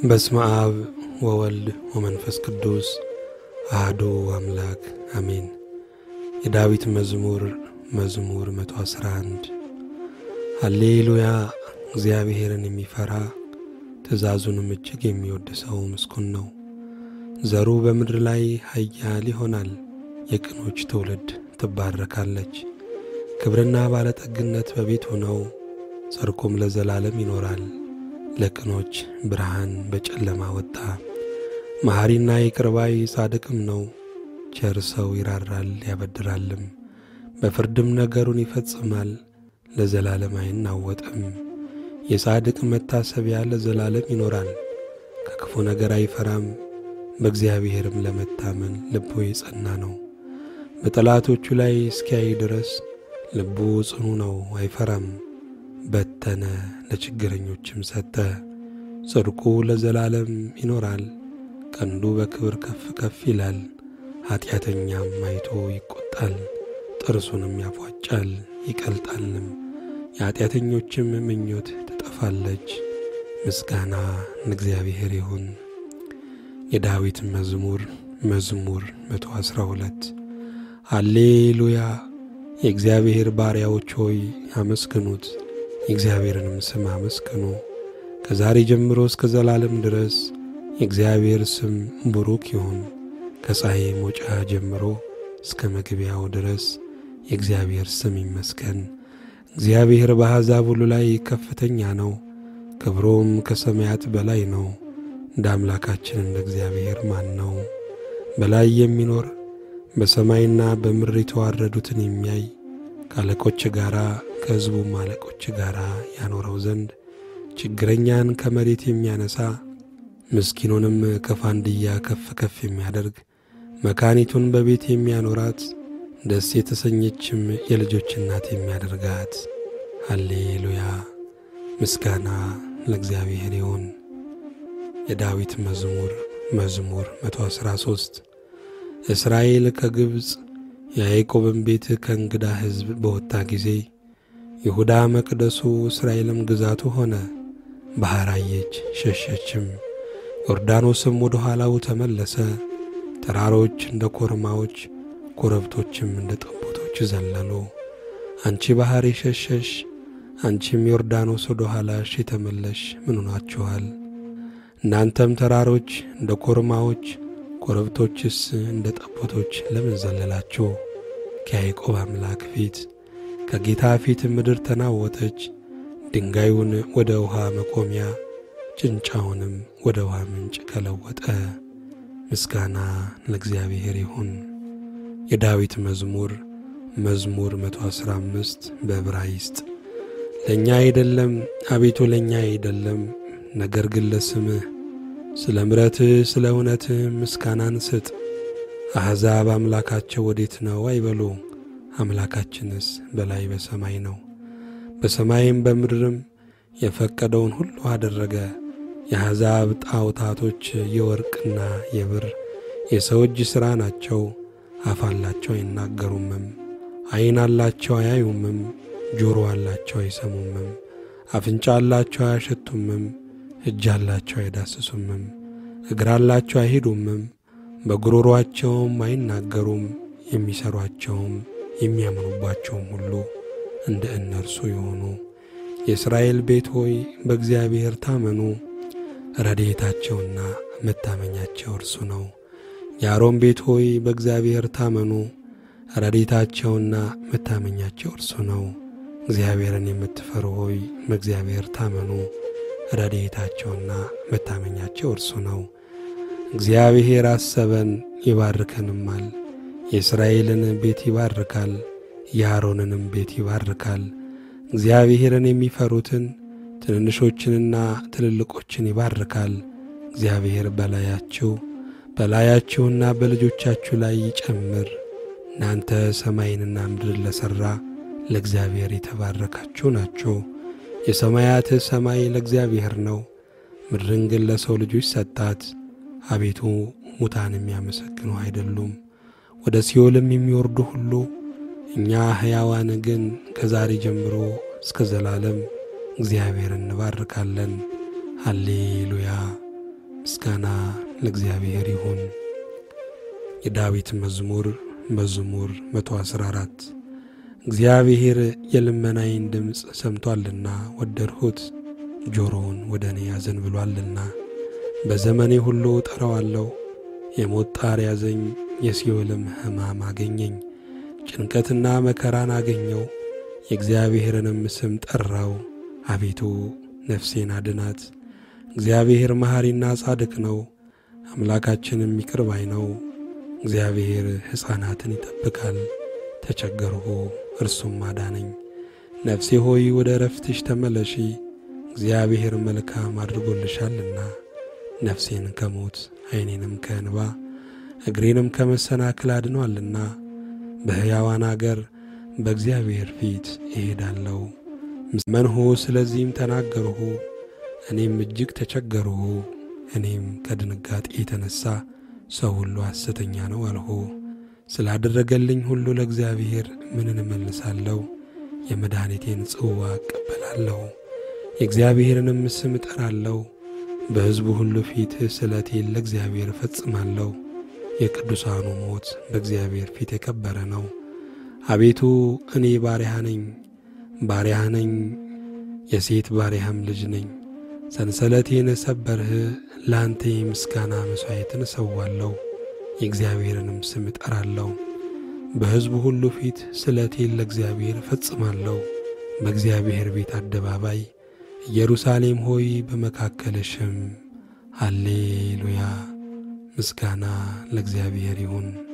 በስመ አብ ወወልድ ወመንፈስ ቅዱስ አህዱ አምላክ አሜን። የዳዊት መዝሙር መዝሙር 111 ሃሌሉያ። እግዚአብሔርን የሚፈራ ትእዛዙንም እጅግ የሚወድ ሰው ምስጉን ነው። ዘሩ በምድር ላይ ኃያል ይሆናል። የቅኖች ትውልድ ትባረካለች። ክብርና ባለጠግነት በቤቱ ነው፣ ጽድቁም ለዘላለም ይኖራል። ለቅኖች ብርሃን በጨለማ ወጣ። መሐሪና ይቅር ባይ ጻድቅም ነው። ቸር ሰው ይራራል ያበድራልም፣ በፍርድም ነገሩን ይፈጽማል። ለዘላለም አይናወጥም። የጻድቅ መታሰቢያ ለዘላለም ይኖራል። ከክፉ ነገር አይፈራም። በእግዚአብሔርም ለመታመን ልቡ የጸና ነው። በጠላቶቹ ላይ እስኪያይ ድረስ ልቡ ጽኑ ነው፣ አይፈራም። በተነ ለችግረኞችም ሰጠ። ጽድቁ ለዘላለም ይኖራል። ቀንዱ በክብር ከፍ ከፍ ይላል። ኀጢአተኛም አይቶ ይቈጣል፣ ጥርሱንም ያፏጫል ይቀልጣልም። የኀጢአተኞችም ምኞት ትጠፋለች። ምስጋና ለእግዚአብሔር ይሁን። የዳዊት መዝሙር መዝሙር 112 ሃሌሉያ። የእግዚአብሔር ባሪያዎች ሆይ አመስግኑት፣ የእግዚአብሔርንም ስም አመስግኑ። ከዛሬ ጀምሮ እስከ ዘላለም ድረስ የእግዚአብሔር ስም ቡሩክ ይሁን። ከፀሐይ መውጫ ጀምሮ እስከ መግቢያው ድረስ የእግዚአብሔር ስም ይመስገን። እግዚአብሔር በአሕዛብ ሁሉ ላይ ከፍተኛ ነው፣ ክብሮም ከሰማያት በላይ ነው። እንደ አምላካችን እንደ እግዚአብሔር ማን ነው? በላይ የሚኖር በሰማይና በምድር የተዋረዱትን የሚያይ ከአለቆች ጋር ከሕዝቡም አለቆች ጋር ያኖረው ዘንድ ችግረኛን ከመሬት የሚያነሣ ምስኪኑንም ከፋንድያ ከፍ ከፍ የሚያደርግ መካኒቱን በቤት የሚያኖራት ደስ የተሰኘችም የልጆች እናት የሚያደርጋት። ሃሌሉያ ምስጋና ለእግዚአብሔር ይሁን። የዳዊት መዝሙር መዝሙር 113 እስራኤል ከግብፅ የያዕቆብን ቤት ከእንግዳ ሕዝብ በወጣ ጊዜ ይሁዳ መቅደሱ እስራኤልም ግዛቱ ሆነ። ባሕር አየች ሸሸችም፣ ዮርዳኖስም ወደ ኋላው ተመለሰ። ተራሮች እንደ ኮርማዎች፣ ኮረብቶችም እንደ ጠቦቶች ዘለሉ። አንቺ ባሕር የሸሸሽ አንቺም ዮርዳኖስ ወደ ኋላሽ የተመለሽ ምን ሆናችኋል? እናንተም ተራሮች እንደ ኮርማዎች ኮረብቶችስ እንደ ጠቦቶች ለምን ዘለላችሁ? ከያዕቆብ አምላክ ፊት ከጌታ ፊት ምድር ተናወጠች። ድንጋዩን ወደ ውሃ መቆሚያ ጭንጫውንም ወደ ውሃ ምንጭ ከለወጠ። ምስጋና ለእግዚአብሔር ይሁን። የዳዊት መዝሙር መዝሙር 115 በዕብራይስጥ ለእኛ አይደለም አቤቱ ለእኛ አይደለም፣ ነገር ግን ለስምህ ስለ ምሕረትህ ስለ እውነትህ ምስጋናን ስጥ። አሕዛብ አምላካቸው ወዴት ነው አይበሉ፣ አምላካችንስ በላይ በሰማይ ነው። በሰማይም በምድርም የፈቀደውን ሁሉ አደረገ። የአሕዛብ ጣዖታቶች የወርቅና የብር የሰው እጅ ሥራ ናቸው። አፍ አላቸው አይናገሩምም፣ ዐይን አላቸው አያዩምም፣ ጆሮ አላቸው አይሰሙምም፣ አፍንጫ አላቸው አያሸቱምም እጅ አላቸው አይዳስሱምም፣ እግር አላቸው አይሄዱምም፣ በጉሮሮአቸውም አይናገሩም። የሚሠሯቸውም የሚያምኑባቸውም ሁሉ እንደ እነርሱ የሆኑ። የእስራኤል ቤት ሆይ በእግዚአብሔር ታመኑ፣ ረድኤታቸውና መታመኛቸው እርሱ ነው። የአሮን ቤት ሆይ በእግዚአብሔር ታመኑ፣ ረድኤታቸውና መታመኛቸው እርሱ ነው። እግዚአብሔርን የምትፈሩ ሆይ በእግዚአብሔር ታመኑ ረድኤታቸውና መታመኛቸው እርሱ ነው። እግዚአብሔር አሰበን ይባርከንማል። የእስራኤልን ቤት ይባርካል፣ የአሮንንም ቤት ይባርካል። እግዚአብሔርን የሚፈሩትን ትንንሾችንና ትልልቆችን ይባርካል። እግዚአብሔር በላያችሁ በላያችሁና በልጆቻችሁ ላይ ይጨምር። እናንተ ሰማይንና ምድርን ለሠራ ለእግዚአብሔር የተባረካችሁ ናችሁ። የሰማያት ሰማይ ለእግዚአብሔር ነው፣ ምድርን ግን ለሰው ልጆች ሰጣት። አቤቱ ሙታን የሚያመሰግኑ አይደሉም፣ ወደ ሲኦልም የሚወርዱ ሁሉ። እኛ ሕያዋን ግን ከዛሬ ጀምሮ እስከ ዘላለም እግዚአብሔር እንባርካለን። ሃሌሉያ ምስጋና ለእግዚአብሔር ይሁን። የዳዊት መዝሙር መዝሙር 114 እግዚአብሔር የልመናዬን ድምፅ ሰምቶአልና ወደድሁት፣ ጆሮውን ወደ እኔ ያዘንብሎአልና። በዘመኔ ሁሉ ጠራዋለሁ። የሞት ጣር ያዘኝ፣ የሲኦልም ሕማም አገኘኝ። ጭንቀትና መከራን አገኘው፣ የእግዚአብሔርንም ስም ጠራው። አቤቱ ነፍሴን አድናት። እግዚአብሔር መሐሪና ጻድቅ ነው፣ አምላካችንም ይቅር ባይ ነው። እግዚአብሔር ሕፃናትን ይጠብቃል። ተቸገርሁ፣ እርሱም አዳነኝ። ነፍሴ ሆይ ወደ እረፍትሽ ተመለሺ፣ እግዚአብሔር መልካም አድርጎልሻልና። ነፍሴን ከሞት ዐይኔንም ከእንባ እግሬንም ከመሰናክል አድኗልና። በሕያዋን አገር በእግዚአብሔር ፊት እሄዳለሁ። መንሁ ስለዚህም ተናገርሁ፣ እኔም እጅግ ተቸገርሁ። እኔም ከድንጋጤ የተነሣ ሰው ሁሉ ሐሰተኛ ነው አልሁ። ስላደረገልኝ ሁሉ ለእግዚአብሔር ምንን እመልሳለሁ? የመድኃኒቴን ጽዋ እቀበላለሁ፣ የእግዚአብሔርንም ስም እጠራለሁ። በሕዝቡ ሁሉ ፊት ስለቴን ለእግዚአብሔር እፈጽማለሁ። የቅዱሳኑ ሞት በእግዚአብሔር ፊት የከበረ ነው። አቤቱ እኔ ባሪያህ ነኝ፣ ባሪያህ ነኝ፣ የሴት ባሪያህም ልጅ ነኝ። ሰንሰለቴን ሰበርህ፣ ለአንተ የምስጋና መሥዋዕትን እሰዋለሁ፣ የእግዚአብሔርንም ስም እጠራለሁ። በሕዝቡ ሁሉ ፊት ስለቴን ለእግዚአብሔር እፈጽማለሁ። በእግዚአብሔር ቤት አደባባይ ኢየሩሳሌም ሆይ በመካከልሽም ሃሌሉያ ምስጋና ለእግዚአብሔር ይሁን።